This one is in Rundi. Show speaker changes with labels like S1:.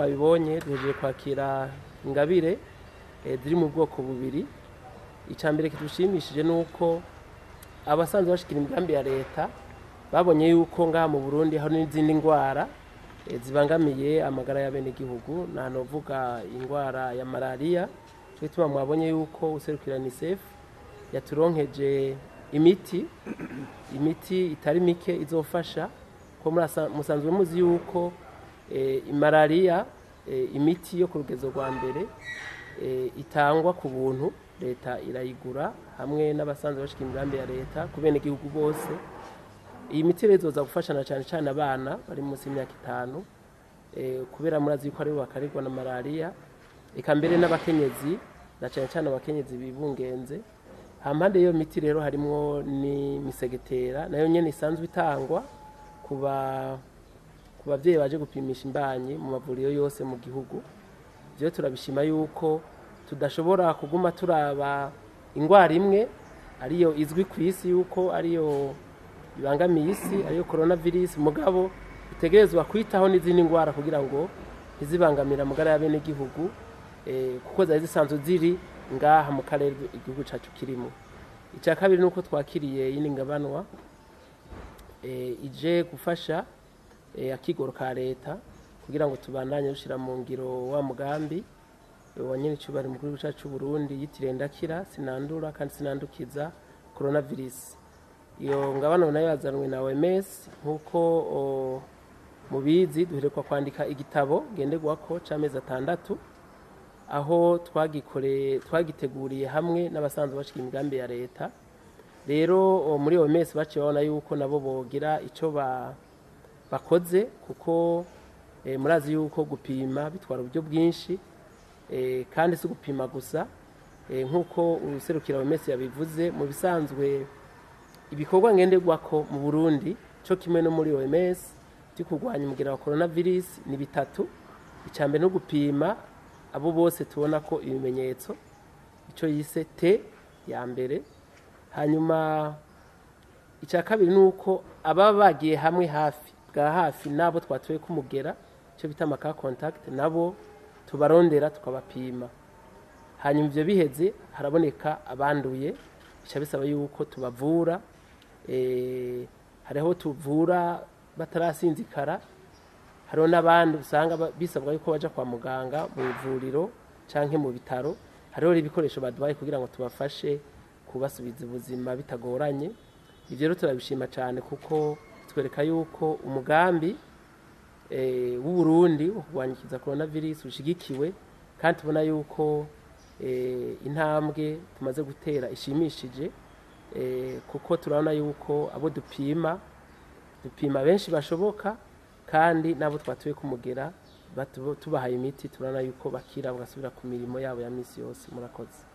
S1: mwabibonye duhejeje kwakira ingabire eh, ziri mu bwoko bubiri icya mbere kidushimishije ni uko abasanzwe bashikira imigambi ya leta babonye yuko ngaha mu burundi hari n'izindi ndwara eh, zibangamiye amagara y'abenegihugu ntanovuga indwara ya malariya cyo gituma mwabonye yuko userukira unicef yaturonkeje imiti imiti itari mike izofasha ko murasa- musanzwe muzi yuko eh, malariya eh, imiti yo ku rugezo rwa mbere eh, itangwa ku buntu leta irayigura hamwe n'abasanzwe bashika imigambi ya leta ku benegihugu bose iyi miti rero izoza gufashana cyane cyane abana bari munsi y'imyaka itanu eh, kubera murazi yuko aribo bakarirwa na malariya eka mbere n'abakenyezi na cyane cyane abakenyezi bibungenze hampande y'iyo miti rero harimwo n'imisegetera nayo nyene isanzwe itangwa ku ba- ku bavyeyi baje gupimisha imbanyi mu mavuriro yose mu gihugu vyo turabishima yuko tudashobora kuguma turaba ingwara imwe ariyo izwi ku isi yuko ariyo ibangamiye isi ariyo coronavirus mugabo itegerezwa kwitaho n'izindi ngwara kugira ngo ntizibangamire amagara y'abenegihugu eh, kuko zari zisanzwe ziri ngaha mu karere igihugu cacu kirimo icya kabiri ni uko twakiriye yindi ngabanwa eh, ije gufasha eh, akigoro ka leta kugira ngo tubandanye dushira mu ngiro wa mugambi eh, wa nyene icubari mu gihugu cacu Burundi yitiriye ndakira sinandura kandi sinandukiza coronavirus iyo ngabano nayo yazanwe na OMS nkuko o, mubizi duherekwa kwandika igitabo genderwako c'amezi atandatu aho twagikore twagiteguriye hamwe n'abasanzwe bashika imigambi ya leta rero o, muri OMS baciye babona yuko nabo bogira ico ba bakoze kuko eh, murazi yuko gupima bitwara uburyo bwinshi eh, kandi si gupima gusa eh, nk'uko userukira OMS yabivuze mu bisanzwe ibikorwa ngenderwako mu Burundi cyo kimwe no muri OMS byo kurwanya umugera wa coronavirus ni bitatu icya mbere no gupima abo bose tubona ko ibimenyetso icyo yise T ya mbere hanyuma icya kabiri ni uko ababa bagiye hamwe hafi bwa hafi n'abo twatuye kumugera icyo bita amaka contact nabo tubarondera tukabapima hanyuma ibyo biheze haraboneka abanduye bica bisaba yuko tubavura eh, hariho tuvura batarasinzikara hariho n'abandi usanga ba- bisabwa yuko baja kwa muganga mu ivuriro canke mu bitaro hariho ibikoresho baduhaye kugira ngo tubafashe kubasubiza ubuzima bitagoranye ivyo rero turabishima cyane kuko twereka yuko umugambi eh, w'uburundi wo kurwanyikiza coronavirus ushigikiwe kandi tubona yuko eh, intambwe tumaze gutera ishimishije eh, kuko turabona yuko abo dupima dupima benshi bashoboka kandi n'abo twatuye kumugera batu- tubahaye imiti turabona yuko bakira bagasubira ku mirimo yabo ya misi yose murakoze